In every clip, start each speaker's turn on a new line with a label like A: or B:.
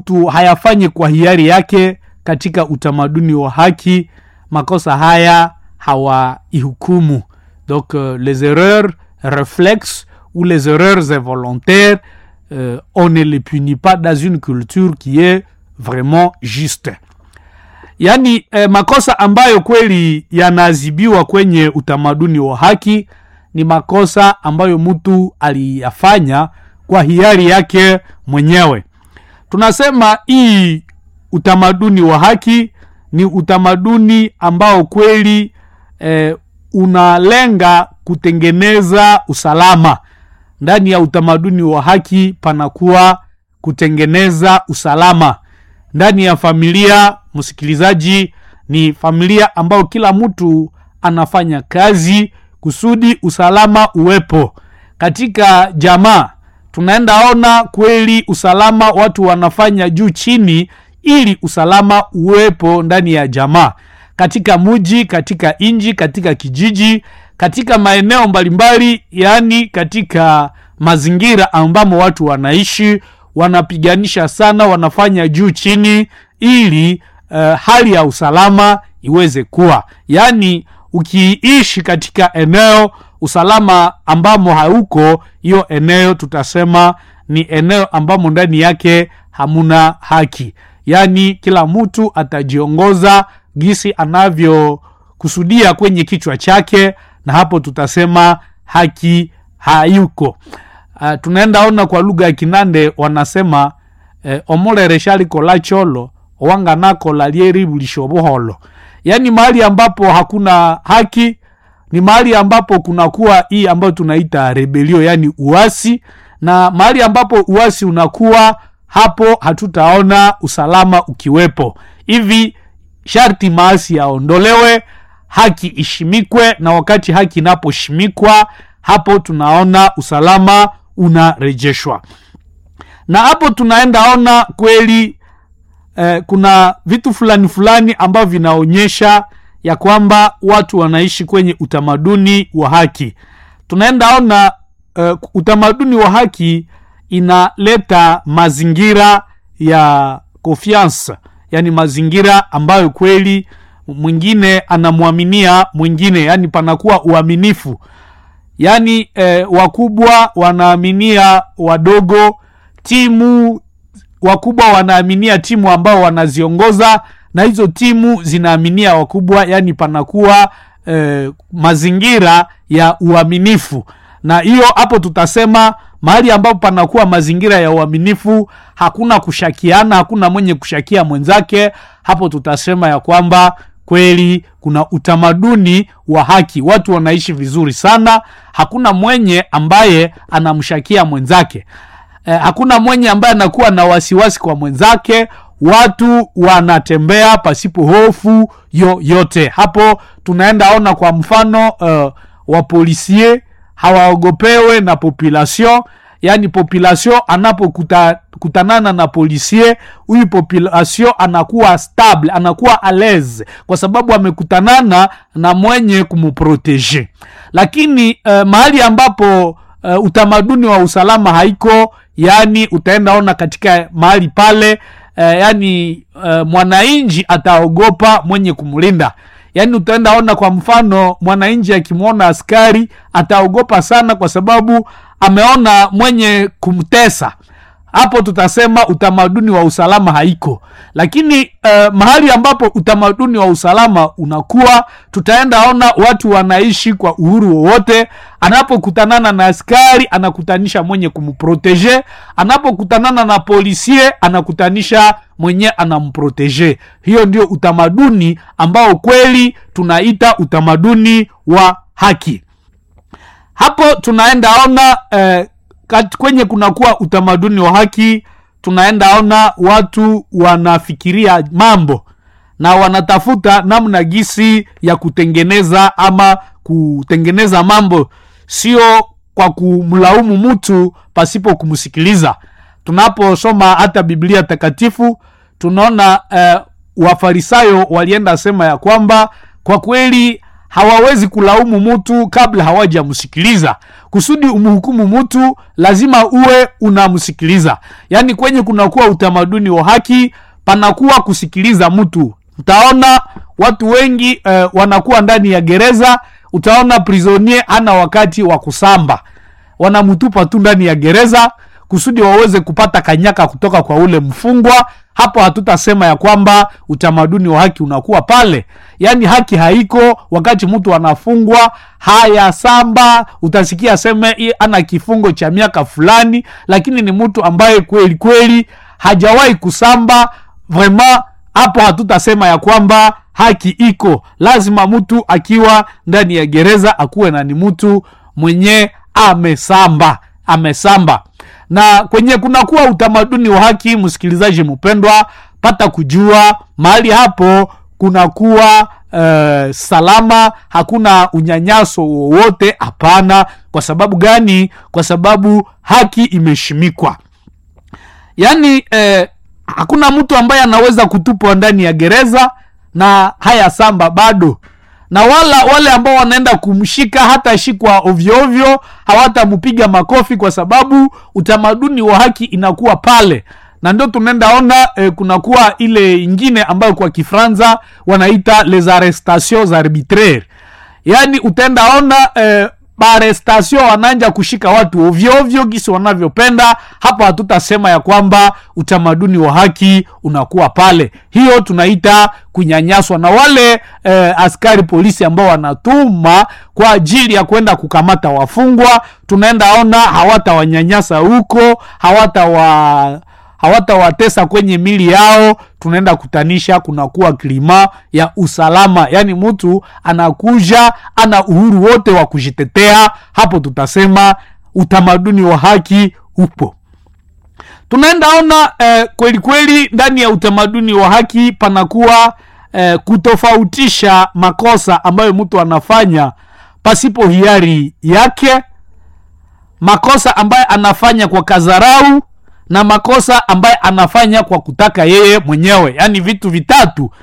A: mtu hayafanyi kwa hiari yake katika utamaduni wa haki makosa haya hawaihukumu donc euh, les erreurs réflexes ou les erreurs involontaires euh, on ne les punit pas dans une culture qui est vraiment juste yaani eh, makosa ambayo kweli yanaadhibiwa kwenye utamaduni wa haki ni makosa ambayo mtu aliyafanya kwa hiari yake mwenyewe tunasema hii utamaduni wa haki ni utamaduni ambao kweli eh, unalenga kutengeneza usalama ndani ya utamaduni wa haki panakuwa kutengeneza usalama ndani ya familia msikilizaji ni familia ambao kila mtu anafanya kazi kusudi usalama uwepo katika jamaa tunaenda ona kweli usalama watu wanafanya juu chini ili usalama uwepo ndani ya jamaa katika muji katika inji katika kijiji katika maeneo mbalimbali yaani katika mazingira ambamo watu wanaishi wanapiganisha sana wanafanya juu chini ili uh, hali ya usalama iweze kuwa yaani ukiishi katika eneo usalama ambamo hauko hiyo eneo tutasema ni eneo ambamo ndani yake hamuna haki yaani kila mtu atajiongoza gisi anavyokusudia kwenye kichwa chake na hapo tutasema haki hayuko uh, tunaenda ona kwa lugha ya kinande wanasema eh, omolereshaliko cholo owanganako lyeribulisha obuholo yaani mahali ambapo hakuna haki ni mahali ambapo kunakuwa hii ambayo tunaita rebelio yaani uasi na mahali ambapo uasi unakuwa hapo hatutaona usalama ukiwepo hivi sharti maasi yaondolewe haki ishimikwe na wakati haki inaposhimikwa hapo tunaona usalama unarejeshwa na hapo tunaenda ona kweli eh, kuna vitu fulani fulani ambavyo vinaonyesha ya kwamba watu wanaishi kwenye utamaduni wa haki tunaenda ona uh, utamaduni wa haki inaleta mazingira ya confiance yani mazingira ambayo kweli mwingine anamwaminia mwingine yani panakuwa uaminifu yaani eh, wakubwa wanaaminia wadogo timu wakubwa wanaaminia timu ambao wanaziongoza na hizo timu zinaaminia wakubwa yani panakuwa eh, mazingira ya uaminifu na hiyo hapo tutasema mahali ambapo panakuwa mazingira ya uaminifu hakuna kushakiana hakuna mwenye kushakia mwenzake hapo tutasema ya kwamba kweli kuna utamaduni wa haki watu wanaishi vizuri sana hakuna mwenye ambaye anamshakia mwenzake eh, hakuna mwenye ambaye anakuwa na wasiwasi kwa mwenzake watu wanatembea pasipo hofu yoyote hapo tunaenda ona kwa mfano uh, wapolisie hawaogopewe na population yaani population anapokutanana na polisie huyu population anakuwa stable anakuwa aleze kwa sababu amekutanana na mwenye kumprotege lakini uh, mahali ambapo uh, utamaduni wa usalama haiko yaani utaenda ona katika mahali pale uh, yaani uh, mwananchi ataogopa mwenye kumlinda yaani utaenda ona kwa mfano mwananchi akimwona askari ataogopa sana kwa sababu ameona mwenye kumtesa hapo tutasema utamaduni wa usalama haiko lakini uh, mahali ambapo utamaduni wa usalama unakuwa tutaenda ona watu wanaishi kwa uhuru wowote anapokutanana na askari anakutanisha mwenye kumprotege anapokutanana na polisie anakutanisha mwenye anamprotege hiyo ndio utamaduni ambao kweli tunaita utamaduni wa haki hapo tunaenda ona eh, kat, kwenye kunakuwa utamaduni wa haki tunaenda ona watu wanafikiria mambo na wanatafuta namna gisi ya kutengeneza ama kutengeneza mambo sio kwa kumlaumu mtu pasipo kumsikiliza tunaposoma hata biblia takatifu tunaona eh, wafarisayo walienda sema ya kwamba kwa kweli hawawezi kulaumu mtu kabla hawajamsikiliza kusudi umhukumu mtu lazima uwe unamsikiliza yaani kwenye kunakuwa utamaduni wa haki panakuwa kusikiliza mtu utaona watu wengi eh, wanakuwa ndani ya gereza utaona prisonier ana wakati wa kusamba wanamtupa tu ndani ya gereza kusudi waweze kupata kanyaka kutoka kwa ule mfungwa hapo hatutasema ya kwamba utamaduni wa haki unakuwa pale yaani haki haiko wakati mtu anafungwa haya samba utasikia seme "I- ana kifungo cha miaka fulani lakini ni mtu ambaye kweli kweli hajawahi kusamba vraiment hapo hatutasema ya kwamba haki iko lazima mtu akiwa ndani ya gereza akuwe na ni mtu mwenye amesamba amesamba na kwenye kunakuwa utamaduni wa haki msikilizaji mpendwa pata kujua mahali hapo kunakuwa uh, salama hakuna unyanyaso wowote hapana kwa sababu gani kwa sababu haki imeshimikwa yaani eh, hakuna mtu ambaye anaweza kutupwa ndani ya gereza na haya samba bado na wala wale ambao wanaenda kumshika hata shikwa ovyoovyo hawatampiga makofi kwa sababu utamaduni wa haki inakuwa pale na ndio tunaenda ona eh, kunakuwa ile ingine ambayo kwa kifranza wanaita les arrestations arbitraires yaani utaenda ona eh, barestasio wananja kushika watu ovyoovyo gisi wanavyopenda hapo hatutasema ya kwamba utamaduni wa haki unakuwa pale hiyo tunaita kunyanyaswa na wale eh, askari polisi ambao wanatuma kwa ajili ya kwenda kukamata wafungwa tunaenda ona hawatawanyanyasa huko hawatawa hawatawatesa kwenye mili yao tunaenda kutanisha kunakuwa klima ya usalama yaani mtu anakuja ana uhuru wote wa kujitetea hapo tutasema utamaduni wa haki upo tunaenda ona eh, kweli kweli ndani ya utamaduni wa haki panakuwa eh, kutofautisha makosa ambayo mtu anafanya pasipo hiari yake makosa ambaye anafanya kwa kazarau na makosa ambaye anafanya kwa kutaka yeye mwenyewe yaani vitu vitatu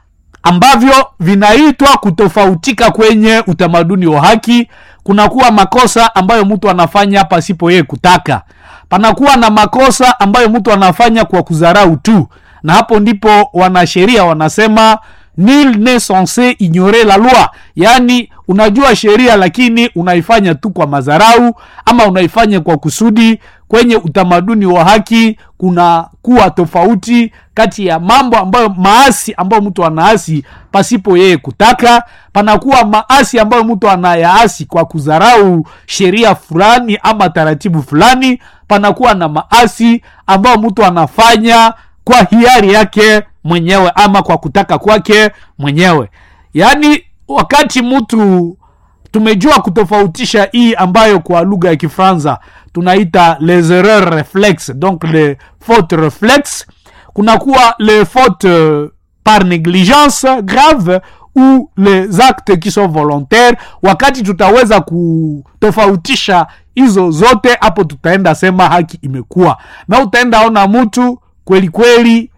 A: ambavyo vinaitwa kutofautika kwenye utamaduni wa haki kunakuwa makosa ambayo mtu anafanya pasipo yeye kutaka panakuwa na makosa ambayo mtu anafanya kwa kudharau tu na hapo ndipo wanasheria wanasema nil ne censé ignorer la loi yaani unajua sheria lakini unaifanya tu kwa madharau ama unaifanya kwa kusudi kwenye utamaduni wa haki kuna kuwa tofauti kati ya mambo ambayo maasi ambayo mtu anaasi pasipo yeye kutaka panakuwa maasi ambayo mtu anayaasi kwa kudharau sheria fulani ama taratibu fulani panakuwa na maasi ambayo mtu anafanya kwa hiari yake mwenyewe ama kwa kutaka kwake mwenyewe yaani wakati mtu tumejua kutofautisha hii ambayo kwa lugha ya kifransa tunaita les erreurs reflex donc les fautes reflex kunakuwa les fautes euh, par négligence grave ou les actes qui sont volontaires wakati tutaweza kutofautisha hizo zote hapo tutaenda sema haki imekuwa na utaenda ona mtu kweli kweli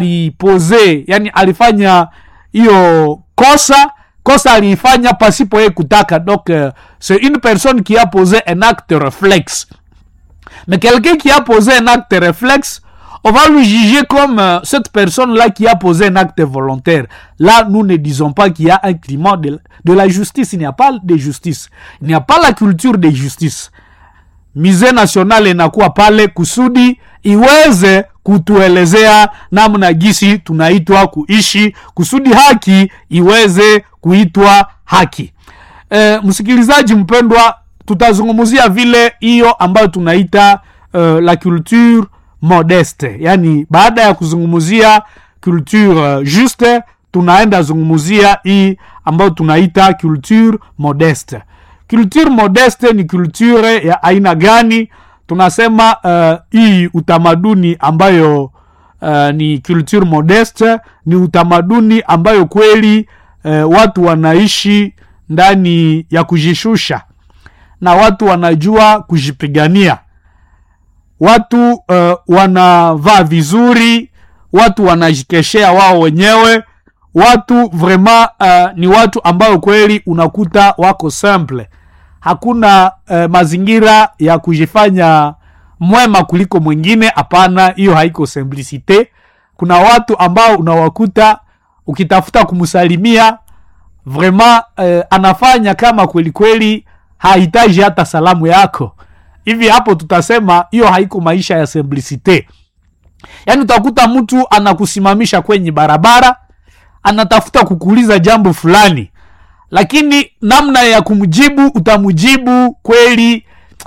A: alipoze yani alifanya hiyo kosa kosa aliifanya pasipo yeye kutaka donc euh, c'est une personne qui a posé un acte réflexe mais quelqu'un qui a posé un acte réflexe on va lui juger comme euh, cette personne-là qui a posé un acte volontaire. Là, nous ne disons pas qu'il y a un climat de, de la justice. Il n'y a pas de justice. Il n'y a pas la culture de justice. Musée national inakuwa pale kusudi iweze kutuelezea namna gisi tunaitwa kuishi kusudi haki iweze kuitwa haki. E, msikilizaji mpendwa, tutazungumzia vile hiyo ambayo tunaita uh, la culture modeste, yaani baada ya kuzungumzia culture uh, juste tunaenda zungumzia hii ambayo tunaita culture modeste. Culture modeste ni culture ya aina gani? Tunasema uh, hii utamaduni ambayo uh, ni culture modeste ni utamaduni ambayo kweli uh, watu wanaishi ndani ya kujishusha na watu wanajua kujipigania watu uh, wanavaa vizuri watu wanajikeshea wao wenyewe watu vraiment uh, ni watu ambao kweli unakuta wako simple hakuna uh, mazingira ya kujifanya mwema kuliko mwingine hapana hiyo haiko simplicite kuna watu ambao unawakuta ukitafuta kumsalimia vraiment uh, anafanya kama kweli kweli hahitaji hata salamu yako hivi hapo tutasema hiyo haiko maisha ya simplicite yaani utakuta mtu anakusimamisha kwenye barabara anatafuta kukuuliza jambo fulani lakini namna ya kumjibu utamjibu kweli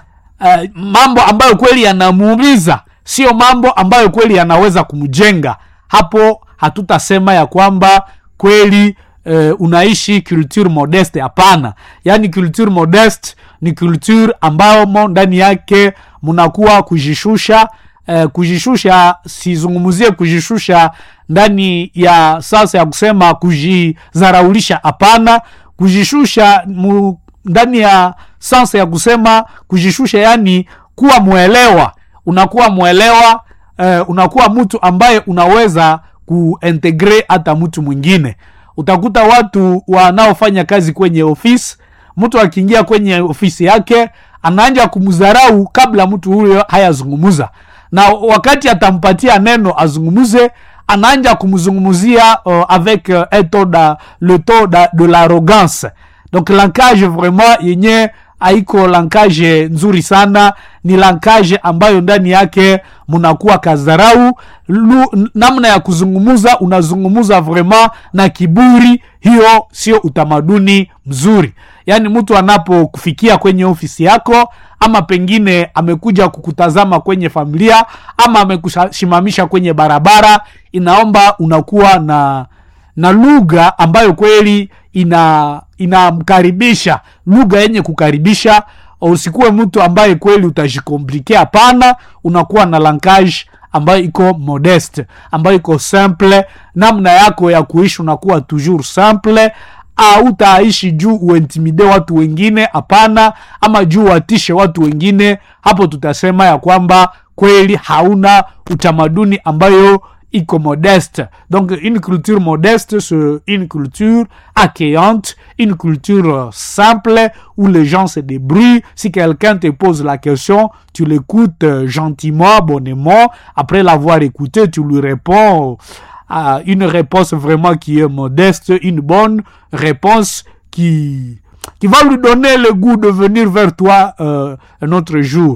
A: uh, mambo ambayo kweli yanamuumiza sio mambo ambayo kweli yanaweza kumjenga hapo hatutasema ya kwamba kweli uh, unaishi culture modeste hapana yaani culture modeste ni culture ambamo ndani yake mnakuwa kujishusha uh, kujishusha sizungumzie kujishusha ndani ya sasa ya kusema kujizaraulisha hapana kujishusha mu, ndani ya sansa ya kusema kujishusha yani kuwa mwelewa unakuwa mwelewa uh, unakuwa mtu ambaye unaweza kuintegre hata mtu mwingine utakuta watu wanaofanya kazi kwenye ofisi mtu akiingia kwenye ofisi yake anaanja kumdharau kabla mtu huyo hayazungumuza na wakati atampatia neno azungumuze anaanja kumzungumzia uh, avec uh, un taux da, le taux da, de l'arrogance donc lankage vraiment yenye haiko lankage nzuri sana ni lankage ambayo ndani yake mnakuwa kazarau Lu, namna ya kuzungumuza unazungumuza vraiment na kiburi hiyo sio utamaduni mzuri yaani mtu anapokufikia kwenye ofisi yako ama pengine amekuja kukutazama kwenye familia ama amekusimamisha kwenye barabara inaomba unakuwa na na lugha ambayo kweli ina inamkaribisha lugha yenye kukaribisha usikuwe mtu ambaye kweli utajikomplike hapana unakuwa na lankage ambayo iko modeste ambayo iko simple namna yako ya kuishi unakuwa toujours simple autaishi juu uintimide watu wengine hapana ama juu watishe watu wengine hapo tutasema ya kwamba kweli hauna utamaduni ambayo iko modeste donc une culture modeste c'est une culture accueillante une culture simple où les gens se débrouillent si quelqu'un te pose la question tu l'écoutes gentiment bonnement après l'avoir écouté tu lui réponds à une réponse vraiment qui est modeste une bonne réponse qui qui va lui donner le goût de venir vers toi euh, un autre jour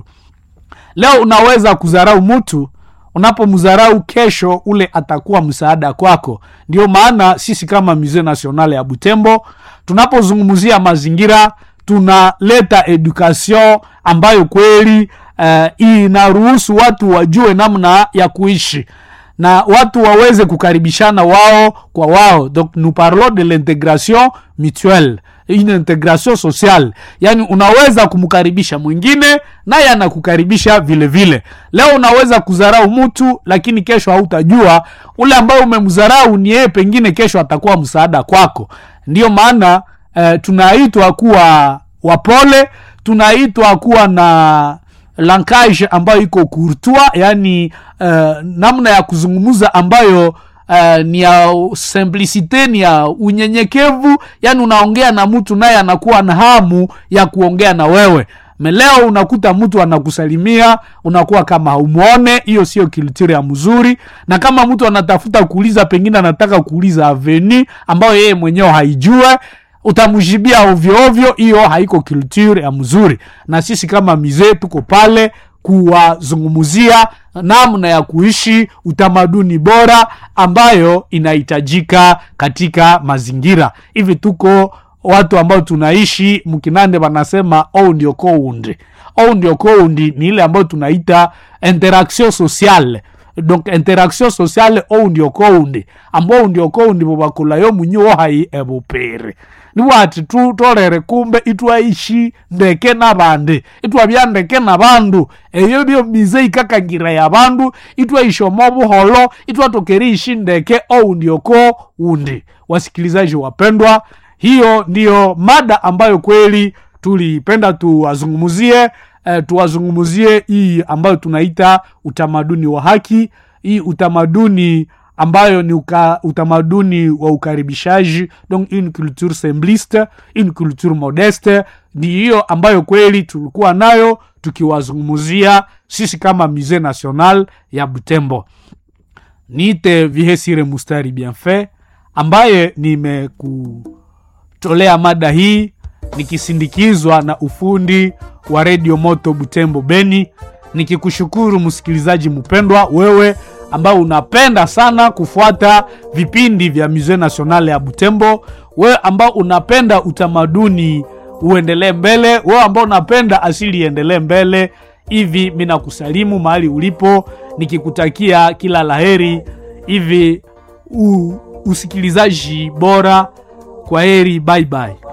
A: leo unaweza kudharau mtu unapomdharau kesho ule atakuwa msaada kwako ndio maana sisi kama musee national ya butembo tunapozungumzia mazingira tunaleta education ambayo kweli uh, inaruhusu watu wajue namna ya kuishi na watu waweze kukaribishana wao kwa wao donc nous parlons de l'intégration mutuelle une intégration sociale yaani unaweza kumkaribisha mwingine naye anakukaribisha vile vile leo unaweza kudharau mtu lakini kesho hautajua ule ambaye umemdharau ni yeye pengine kesho atakuwa msaada kwako ndiyo maana eh, tunaitwa kuwa wapole tunaitwa kuwa na lankage ambayo iko courtois yani uh, namna ya kuzungumza ambayo uh, ni ya simplicite ni ya unyenyekevu yani unaongea na mtu naye anakuwa na hamu ya kuongea na wewe meleo unakuta mtu anakusalimia unakuwa kama haumwone hiyo sio kilture ya mzuri na kama mtu anatafuta kuuliza pengine anataka kuuliza aveni ambayo yeye mwenyewe haijue utamjibia ovyo ovyo hiyo haiko culture ya mzuri na sisi kama mizee tuko pale kuwazungumzia namna ya kuishi utamaduni bora ambayo inahitajika katika mazingira hivi tuko watu ambao tunaishi mkinande wanasema ou ndio koundi ou ndio koundi ni ile ambayo tunaita interaction sociale donc interaction sociale ou ndio koundi ambao ndio koundi bobakulayo munyiwo hai ebupiri niwati tu tolere kumbe itwaishi ndeke nabandi itwabya ndeke nabandu eyo byo mize ikakangira ya bandu itwaishi omo buholo itwatokeri ishi ndeke ou ndioko undi wasikilizaji wapendwa hiyo ndiyo mada ambayo kweli tulipenda tuwazungumzie eh, tuwazungumzie hii ambayo tunaita utamaduni wa haki hii utamaduni ambayo ni uka, utamaduni wa ukaribishaji donc une culture simpliste une culture modeste ni hiyo ambayo kweli tulikuwa nayo tukiwazungumzia sisi kama musée national ya butembo niite vihesire mustari bienfait ambaye nimekutolea mada hii nikisindikizwa na ufundi wa redio moto butembo beni nikikushukuru msikilizaji mpendwa wewe ambao unapenda sana kufuata vipindi vya musée national ya butembo wewe ambao unapenda utamaduni uendelee mbele wewe ambao unapenda asili iendelee mbele hivi mi nakusalimu mahali ulipo nikikutakia kila laheri hivi u, usikilizaji bora kwa heri bye bye